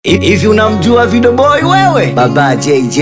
Hivi unamjua Video Boy wewe? Baba JJ.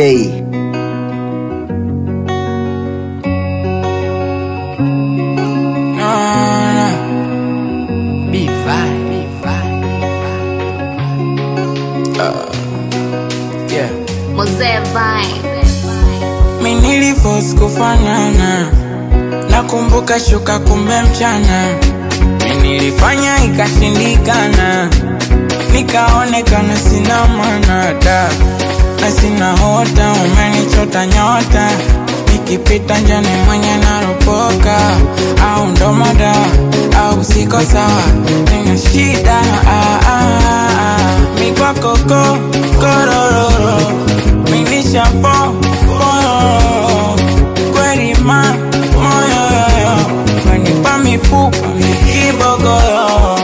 Mzee Vibe. Mi niliforce kufanana, nakumbuka shuka kumbe mchana. Mi nilifanya ikashindikana, nikaonekana sina maana da na sina hota, umenichota nyota, nikipita njani mwenye naropoka, au ndo mada au siko sawa, nina shida ah, ah, ah. mi kwako ko korororo minishafo moyo kweli ma moyo yoyo wenipa mifupa mikibogoyo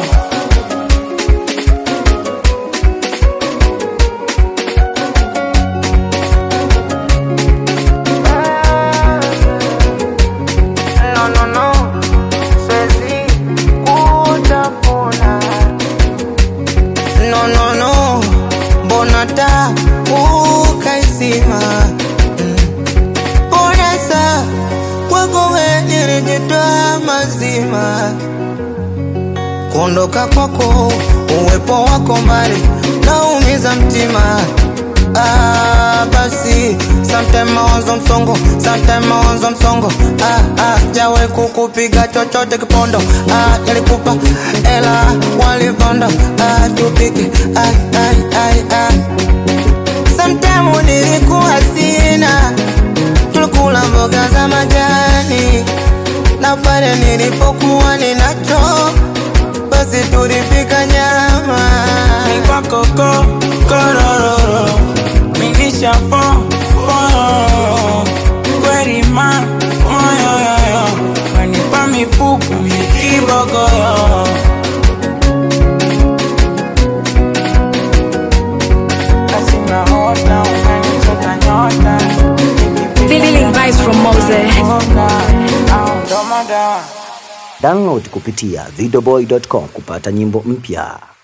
No, no, no, siwezi kutafuna. No, no, no, mbona ta ukaizima Mm. Mbona sa kwako we nilijitoa mazima kuondoka kwako uwepo wako mbali naumiza mtima Ah, basi sometime mawazo msongo sometime mawazo msongo ah, ah, jawe kukupiga chochote kipondo ah, nilikupa ela walipondo ah, tupike ai, ai, ai, ai. Sometime nilikuwa sina tulikula mboga za majani na pale nilipokuwa ninacho basi tulipika nyama mikwakoko korororo minishafo fororo kwerima moyoyoyo wenipa mifupu mikibogoyo Asina hota, umenichota nyota Feeling vibes from Mose. Au ndo madawa Download kupitia videoboy.com kupata nyimbo mpya.